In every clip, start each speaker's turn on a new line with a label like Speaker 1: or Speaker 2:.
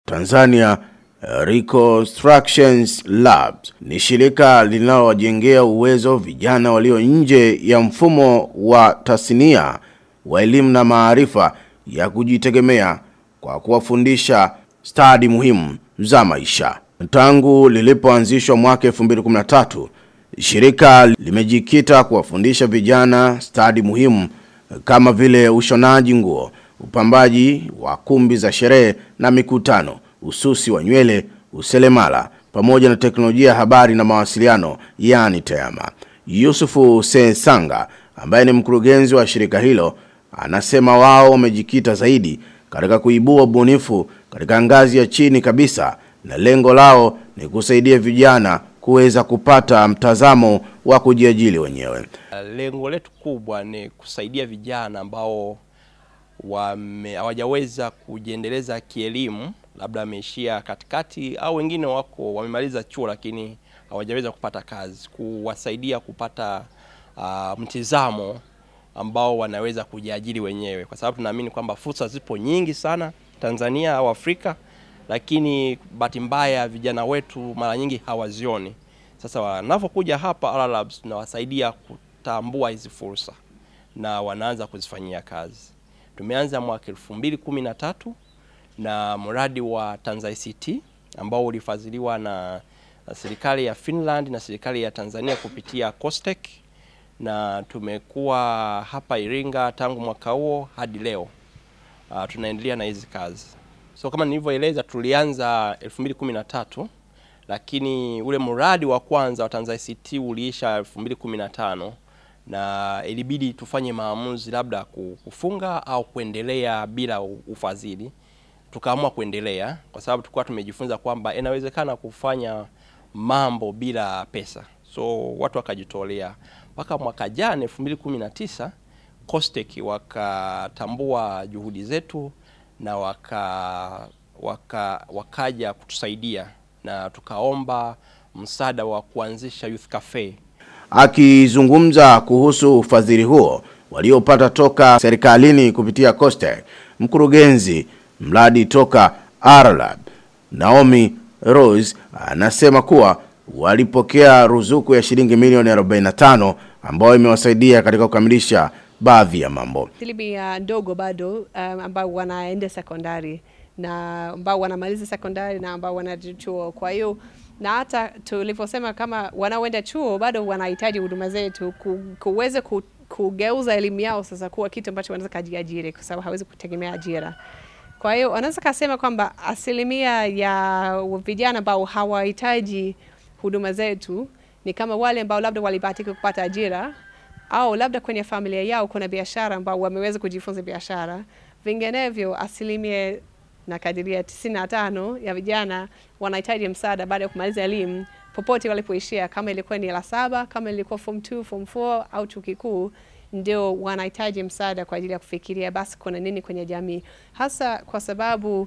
Speaker 1: Tanzania Reconstructions Labs ni shirika linalowajengea uwezo vijana walio nje ya mfumo wa tasnia wa elimu na maarifa ya kujitegemea kwa kuwafundisha stadi muhimu za maisha. Tangu lilipoanzishwa mwaka 2013, shirika limejikita kuwafundisha vijana stadi muhimu kama vile ushonaji nguo, upambaji wa kumbi za sherehe na mikutano, ususi wa nywele, uselemala pamoja na teknolojia ya habari na mawasiliano yani TEHAMA. Yusufu Sensanga ambaye ni mkurugenzi wa shirika hilo anasema wao wamejikita zaidi katika kuibua ubunifu katika ngazi ya chini kabisa na lengo lao ni kusaidia vijana kuweza kupata mtazamo wa kujiajiri wenyewe.
Speaker 2: Lengo letu kubwa ni kusaidia vijana ambao wame- hawajaweza kujiendeleza kielimu, labda wameishia katikati au wengine wako wamemaliza chuo lakini hawajaweza kupata kazi, kuwasaidia kupata uh, mtizamo ambao wanaweza kujiajiri wenyewe, kwa sababu tunaamini kwamba fursa zipo nyingi sana Tanzania au Afrika, lakini bahati mbaya vijana wetu mara nyingi hawazioni. Sasa wanapokuja hapa Ala Labs tunawasaidia kutambua hizi fursa na wanaanza kuzifanyia kazi. Tumeanza mwaka elfu mbili kumi na tatu na mradi wa Tanza ICT ambao ulifadhiliwa na na serikali ya Finland na serikali ya Tanzania kupitia COSTECH na tumekuwa hapa Iringa tangu mwaka huo hadi leo. Uh, tunaendelea na hizi kazi. So kama nilivyoeleza, tulianza 2013 lakini ule mradi wa kwanza wa Tanza ICT uliisha 2015 na ilibidi tufanye maamuzi labda kufunga au kuendelea bila ufadhili. Tukaamua kuendelea kwa sababu tulikuwa tumejifunza kwamba inawezekana kufanya mambo bila pesa, so watu wakajitolea. Mpaka mwaka jana 2019 COSTECH wakatambua juhudi zetu na waka, waka, wakaja kutusaidia na tukaomba msaada wa kuanzisha youth cafe.
Speaker 1: Akizungumza kuhusu ufadhili huo waliopata toka serikalini kupitia COSTECH, mkurugenzi mradi toka Arlab Naomi Rose anasema kuwa walipokea ruzuku ya shilingi milioni 45 ambayo imewasaidia katika kukamilisha baadhi ya mambo.
Speaker 3: asilimia ndogo bado um, ambao wanaenda sekondari na ambao wanamaliza sekondari na ambao wanaenda chuo. Kwa hiyo na hata tulivyosema, kama wanaoenda chuo bado wanahitaji huduma zetu ku, kuweza ku, kugeuza elimu yao sasa kuwa kitu ambacho wanaweza kajiajiri, kwa sababu hawezi kutegemea ajira. Kwa hiyo wanaweza kasema kwamba asilimia ya vijana ambao hawahitaji huduma zetu ni kama wale ambao labda walibahatika kupata ajira au labda kwenye familia yao kuna biashara ambao wameweza kujifunza biashara. Vinginevyo asilimia nakadiria tisini na tano ya vijana wanahitaji msaada baada ya kumaliza elimu popote walipoishia, kama ilikuwa ni la saba, kama ilikuwa form 2, form 4 au chuo kikuu, ndio wanahitaji msaada kwa ajili ya kufikiria basi kuna nini kwenye jamii, hasa kwa sababu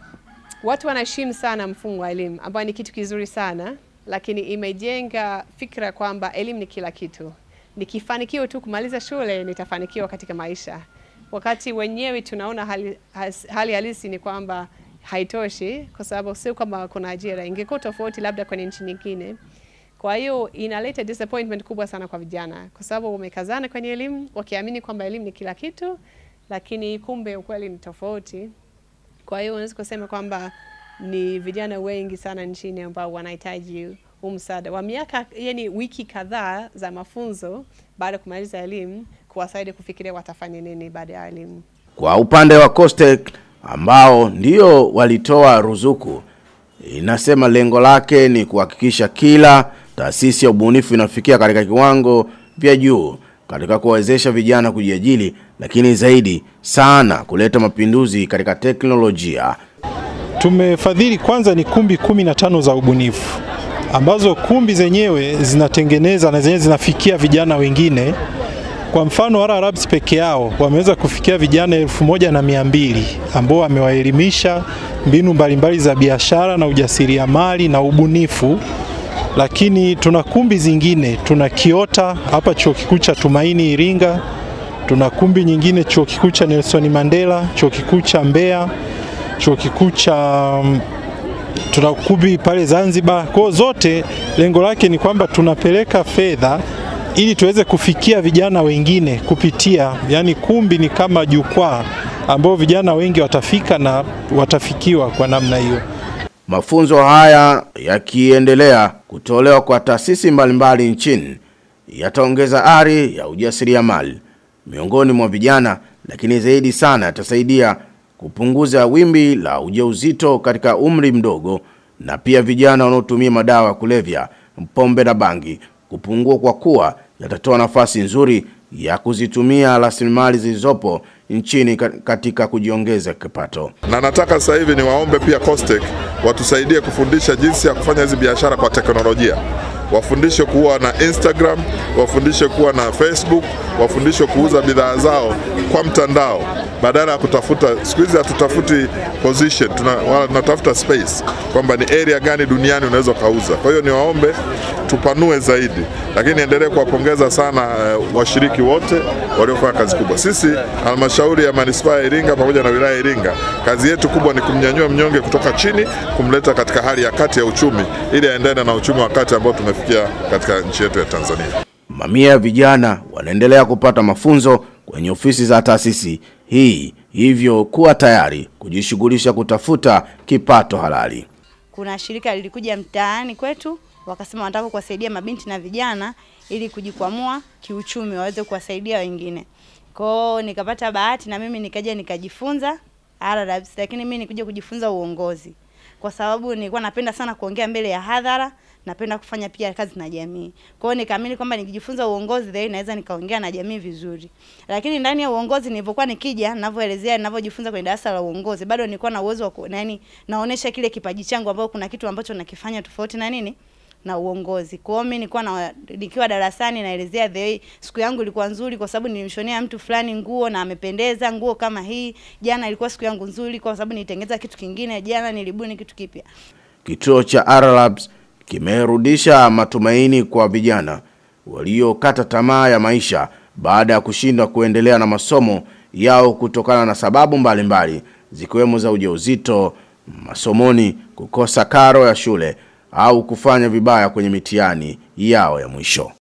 Speaker 3: watu wanaheshimu sana mfumo wa elimu ambao ni kitu kizuri sana, lakini imejenga fikra kwamba elimu ni kila kitu nikifanikiwa tu kumaliza shule nitafanikiwa katika maisha, wakati wenyewe tunaona hali, has, hali halisi ni kwamba haitoshi, kwa sababu sio kama kuna ajira. Ingekuwa tofauti labda kwenye nchi nyingine. Kwa hiyo inaleta disappointment kubwa sana kwa vijana, kwa sababu wamekazana kwenye elimu wakiamini kwamba elimu ni kila kitu, lakini kumbe ukweli ni tofauti. Kwa hiyo unaweza kusema kwamba ni vijana wengi sana nchini ambao wanahitaji huu msaada wa miaka yani wiki kadhaa za mafunzo baada ya kumaliza elimu kuwasaidia kufikiria watafanya nini baada ya elimu.
Speaker 1: Kwa upande wa COSTECH ambao ndio walitoa ruzuku, inasema lengo lake ni kuhakikisha kila taasisi ya ubunifu inafikia katika kiwango vya juu katika kuwawezesha vijana kujiajiri, lakini zaidi sana kuleta mapinduzi katika teknolojia.
Speaker 4: Tumefadhili kwanza ni kumbi kumi na tano za ubunifu ambazo kumbi zenyewe zinatengeneza na zenyewe zinafikia vijana wengine. Kwa mfano Ara Labs peke yao wameweza kufikia vijana elfu moja na mia mbili ambao wamewaelimisha mbinu mbalimbali za biashara na ujasiriamali na ubunifu. Lakini tuna kumbi zingine, tuna Kiota hapa chuo kikuu cha Tumaini Iringa, tuna kumbi nyingine chuo kikuu cha Nelson Mandela, chuo kikuu cha Mbeya chuo kikuu cha mm, tuna kumbi pale Zanzibar. Kwa hiyo zote lengo lake ni kwamba tunapeleka fedha ili tuweze kufikia vijana wengine kupitia, yani kumbi ni kama jukwaa ambao vijana wengi watafika na watafikiwa kwa namna hiyo.
Speaker 1: Mafunzo haya yakiendelea kutolewa kwa taasisi mbalimbali nchini yataongeza ari ya ujasiriamali miongoni mwa vijana, lakini zaidi sana yatasaidia kupunguza wimbi la ujauzito katika umri mdogo na pia vijana wanaotumia madawa ya kulevya, pombe na bangi kupungua, kwa kuwa yatatoa nafasi nzuri ya kuzitumia rasilimali zilizopo nchini ka- katika kujiongeza kipato.
Speaker 5: na nataka sasa hivi niwaombe pia Costech watusaidie kufundisha jinsi ya kufanya hizi biashara kwa teknolojia. Wafundishe kuwa na Instagram, wafundishe kuwa na Facebook, wafundishe kuuza bidhaa zao kwa mtandao badala ya kutafuta. Siku hizi hatutafuti position, tuna- wala tunatafuta space, kwamba ni area gani duniani unaweza ukauza. Kwa hiyo niwaombe tupanue zaidi, lakini niendelee kuwapongeza sana uh, washiriki wote waliofanya kazi kubwa. Sisi halmashauri ya manispaa ya Iringa pamoja na wilaya ya Iringa, kazi yetu kubwa ni kumnyanyua mnyonge kutoka chini, kumleta katika hali ya kati ya uchumi, ili aendane na uchumi wa kati ambao tumefikia katika nchi yetu ya Tanzania.
Speaker 1: Mamia ya vijana wanaendelea kupata mafunzo kwenye ofisi za taasisi hii, hivyo kuwa tayari kujishughulisha kutafuta kipato halali.
Speaker 6: kuna shirika lilikuja mtaani kwetu wakasema wanataka kuwasaidia mabinti na vijana ili kujikwamua kiuchumi waweze kuwasaidia wengine. Kwao nikapata bahati na mimi nikaja nikajifunza RRBs, lakini mimi nikuja kujifunza uongozi kwa sababu nilikuwa napenda sana kuongea mbele ya hadhara, napenda kufanya pia kazi na jamii. Kwa hiyo nikaamini kwamba nikijifunza uongozi then naweza nikaongea na jamii vizuri. Lakini ndani ya uongozi nilivyokuwa nikija, ninavyoelezea, ninavyojifunza kwenye darasa la uongozi, bado nilikuwa na uwezo wa ku- na yani naonesha kile kipaji changu ambao kuna kitu ambacho nakifanya tofauti na nini na uongozi. Kwa hiyo mimi nilikuwa na nikiwa darasani naelezea the way siku yangu ilikuwa nzuri kwa sababu nilimshonea mtu fulani nguo na amependeza nguo kama hii. Jana ilikuwa siku yangu nzuri kwa sababu nilitengeza kitu kingine. Jana nilibuni kitu kipya.
Speaker 1: Kituo cha R-Labs kimerudisha matumaini kwa vijana waliokata tamaa ya maisha baada ya kushindwa kuendelea na masomo yao kutokana na sababu mbalimbali zikiwemo za ujauzito, masomoni, kukosa karo ya shule au kufanya vibaya kwenye mitihani yao ya mwisho.